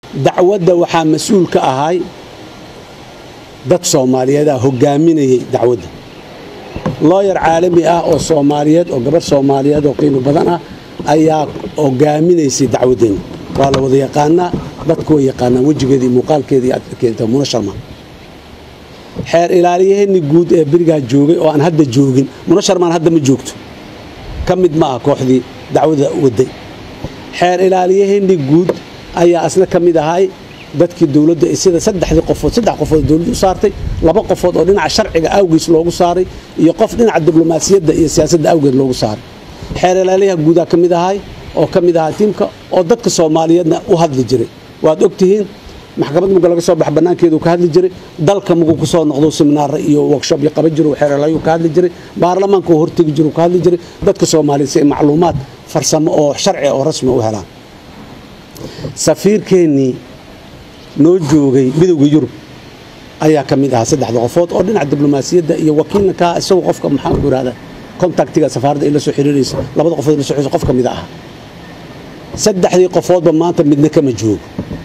dacwadda waxaa mas-uul ka ahay dad soomaaliyeedaa hogaaminayay dacwadda looyar caalami ah oo soomaaliyeed oo gabarh soomaaliyeed oo qiimo badan ah ayaa hogaaminaysay dacwaddeenna waa la wada yaqaanaa dadku way yaqaanaan wejigeeda iyo muuqaalkeeda iyo keenta muna sharma xeer ilaaliyaheenni guud ee berigaa joogay oo aan hadda joogin muna sharmaan hadda ma joogto ka mid ma ah kooxdii dacwada waday xeer ilaaliyaheenni guud ayaa asna ka mid ahay dadkii dowladda sida saddexdii qofood saddex qofood dowladda u saartay laba qofood oo dhinaca sharciga awgiis loogu saaray iyo qof dhinaca diblomaasiyadda iyo siyaasadda awgeed loogu saaray xeer ilaaliyaha guudaa ka mid ahay oo ka mid ahaa tiimka oo dadka soomaaliyeedna u hadli jiray waad ogtihiin maxkamad muga laga soo bax bannaankeedu ka hadli jiray dalka mugu ku soo noqdo seminaara iyo workshop iyo qaban jiro xeer ilaaliyuu ka hadli jiray baarlamaanka hortegi jiru ka hadli jiray dadka soomaaliyeed si ay macluumaad farsamo oo sharci oo rasmi u helaan safiirkeennii noo joogay midowda yurub ayaa ka mid ahaa saddexda qofood oo dhinaca diblomaasiyadda iyo wakiilna ka isagoo qofka maxaa ku yidhahda contactiga safaaradda ay la soo xiriiraysa labada qofood la soo xiriiraysa qof ka mid ah saddexdii qofoodba maanta midna kama joogo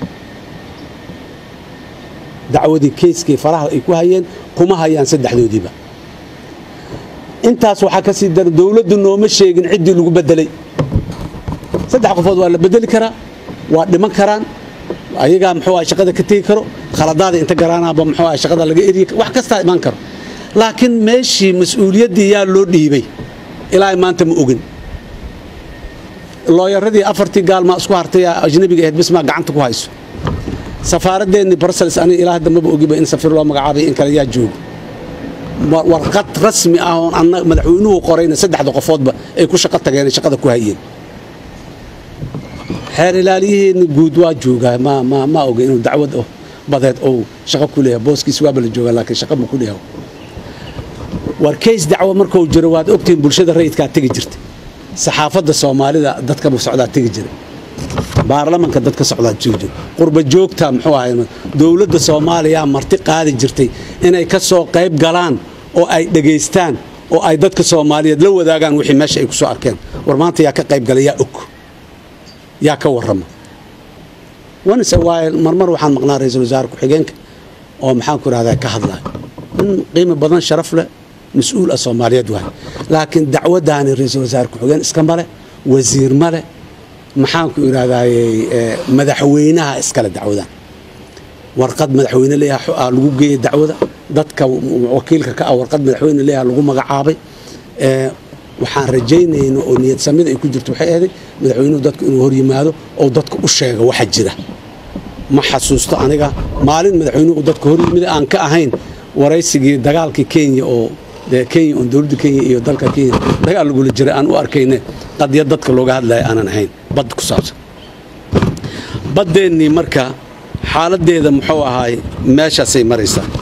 dacwadii keyskii faraha ay ku hayeen kuma hayaan saddexdoodiiba intaas waxaa ka sii dara dowladdu nooma sheegin ciddii lagu bedelay saddex qofood waa la bedeli karaa waa dhiman karaan ayagaa muxuu ah shaqada ka tegi karo khaladaada inta garaanaaba muxuu ah shaqada laga eriyi wax kastaa imaan karo laakiin meeshii mas-uuliyaddii yaa loo dhiibay ilaa maanta ma ogin looyaradii afartii gaalmaa isku hartay ajnabiga ahayd bismaa gacanta ku hayso safaaraddeennii brussels aniga ilaa hadda maba ogiba in safiir loo magacaabay in kale yaa joogo warqad rasmi ah oon anna madaxweynuhu qorayna saddexda qofoodba ay ku shaqo tageen shaqada ku hayeen xeer ilaaliyaheenni guud waa joogaa ma ma ma oga inuu dacwad badeed ou shaqo ku leeyahay booskiis waaba la joogaa laakiin shaqo ma ku leeyahay war kays dacwo markuu jiro waad ogtihiin bulshada rayidkaa tegi jirtay saxaafadda soomaalida dadka socdaa tegi jiray baarlamanka dadka socdaa tegi jiray qurba joogta muxuu ahay dowladda soomaaliya marti qaadi jirtay inay ka soo qayb galaan oo ay dhegaystaan oo ay dadka soomaaliyeed la wadaagaan wixii meesha ay ku soo arkeen war maanta yaa ka qayb galay yaa og yaa ka warrama wanise waaye marmar waxaan maqnaa ra-iisul wasaare ku-xigeenka oo maxaan ku idhahdaa ka hadlaya in qiimo badan sharaf leh mas-uul ah soomaaliyeed waay laakiin dacwaddaani ra-iisul wasaare ku-xigeen iska male wasiir male maxaan ku idhahdaaye madaxweynaha iskale dacwadan warqad madaxweyne leeyaha lagu geeyey dacwada dadka wakiilka ka ah warqad madaxweyne leeyaha lagu magacaabay waxaan rajaynayna oo niyad samida ay ku jirto waxay ahaday madaxweynuhu dadku inuu hor yimaado oo dadka u sheega waxa jira ma xasuusto aniga maalin madaxweynuhu dadka hor yimid aan ka ahayn waraysigii dagaalkii kenya oo dee kenya oon dowladda kenya iyo dalka kenya dagaal lagula jiray aan u arkayne qadiyad dadka looga hadlaya aanan ahayn bad ku saabsan baddeennii marka xaaladdeeda muxuu ahaay meeshaasay maraysaa